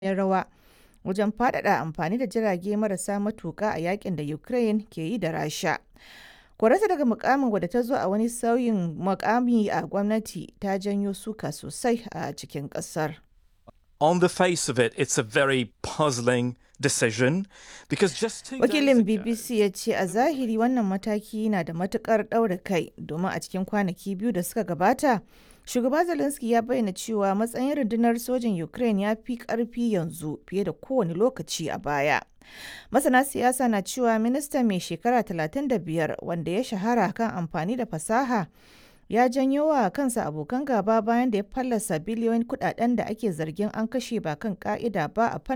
muhimmiyar rawa wajen faɗaɗa amfani da jirage marasa matuƙa a yakin da Ukraine ke yi da Rasha. Korarta daga mukamin wadda ta zo a wani sauyin mukami a gwamnati ta janyo suka sosai a cikin ƙasar. On the face of it, it's a very puzzling decision because just two Wakilin days ago, BBC ya ce a zahiri wannan mataki na da matukar ɗaura kai domin a cikin kwanaki biyu da suka gabata, shugaba Zelensky ya bayyana cewa matsayin rundunar sojin Ukraine ya fi ƙarfi yanzu fiye da kowane lokaci a baya. Masana siyasa na cewa minista mai shekara 35 wanda ya shahara kan amfani da fasaha ya janyo wa kansa abokan gaba bayan da ya fallasa biliyoyin kudaden da ake zargin an kashe ba kan ka'ida ba a fannin